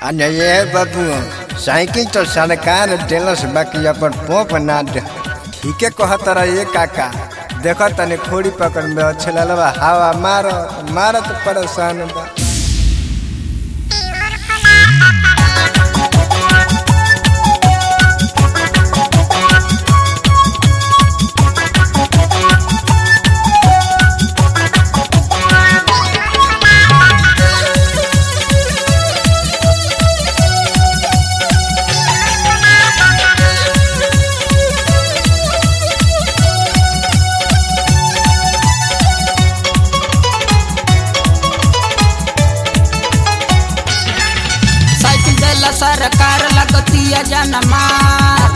અને એ બાપુ સાયકલ તો સરકાર देलस बाकी अपन पोप ना दे ठीके कहतरा ये काका देखो तने खोड़ी पकड़ में अच्छे ललवा हवा मारो मारो तो परेशान बा साइकिल देला सरकार लगतिया जनमार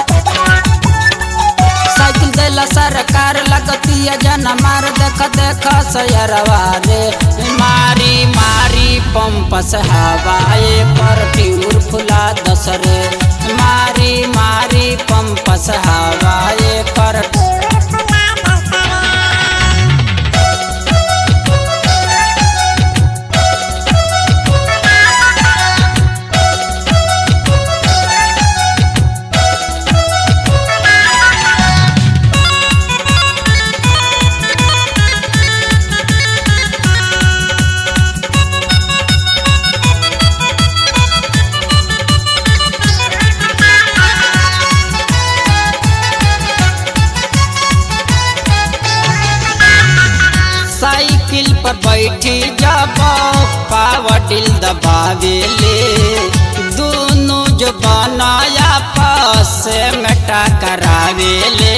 साइकिल देला सरकार लगतिया जनमार देख देख सयरवा रे मारी मारी पंप से हवाए पर ट्यूर फुला दस रे मारी मारी पंप से हवाए पर साइकिल पर बैठी जब पावडिल दबावेले दोनों जो बनाया पास में टकरावेले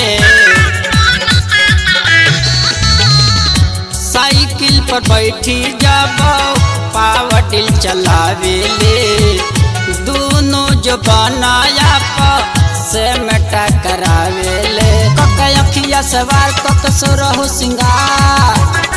साइकिल पर बैठी जब पावडिल चलावेले दोनों जो बनाया पास में टकरावेले कक अखिया सवार कक सुरहु सिंगार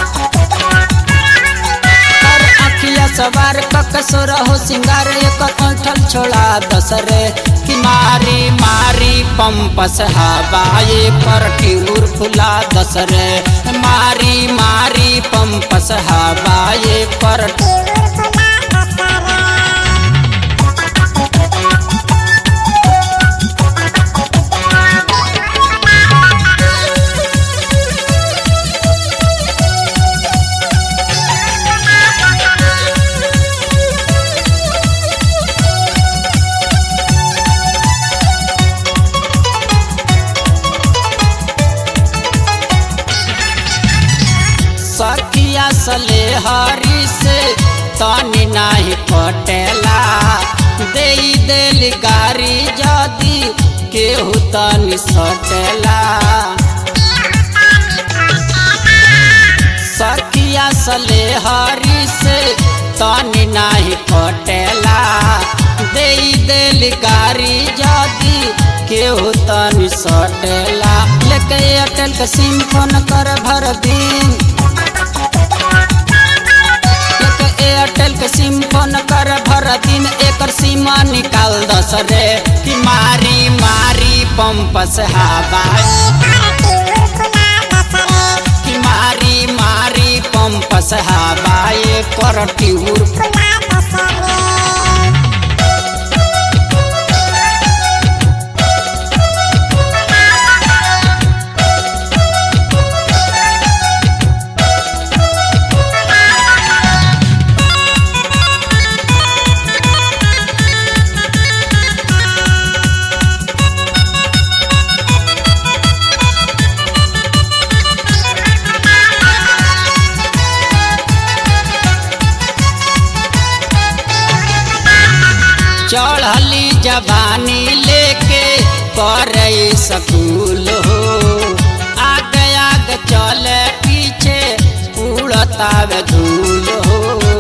कर अखिया सवार कक सुरहु सिंगार एक ऐठल छोड़ा दसरे कि मारी मारी पंप से हवाए पर टिऊर फुला दसरे मारी मारी पंप से हवाए पर सखिया सले हरी से तनी नाही पटेला दे देली गारी जदी केहू तनी सटेला सखिया सले हरी से तनी नाही पटेला दे देली गारी जदी केहू तनी सटेला लेके एयरटेल के सिम फोन कर भर दिन एक एयरटेल के सिम फोन कर भर दिन एकर सीमा निकाल दस रे कि मारी मारी पंप से हवा कि मारी मारी पंप से हवा कर ट्यूर चढ़ली जवानी लेके करे सकूल हो आगे आगे चले पीछे उड़तावे धूल हो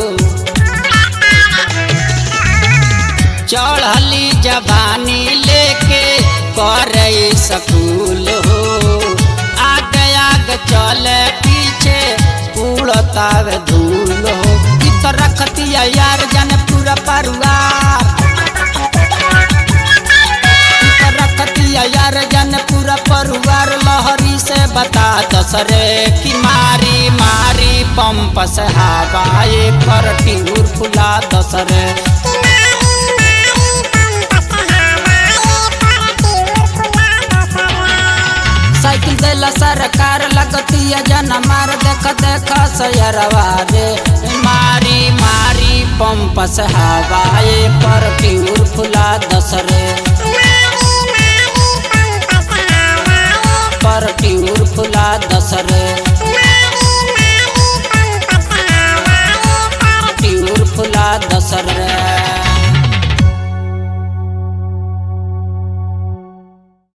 चढ़ली जवानी लेके करे सकूल हो आगे आगे चले पीछे उड़तावे धूल हो इ तो रखतिया यार जाने पूरा परिवार रखतिया यार जन पूरा परिवार लहरी से बता दसरे कि मारी मारी पंप से हवाए कर टिहूर फुला दसरे लगतिया जन मार देख देख सयरवा रे मारी मारी पंप से हवाए पर ट्यूर फुला दस रे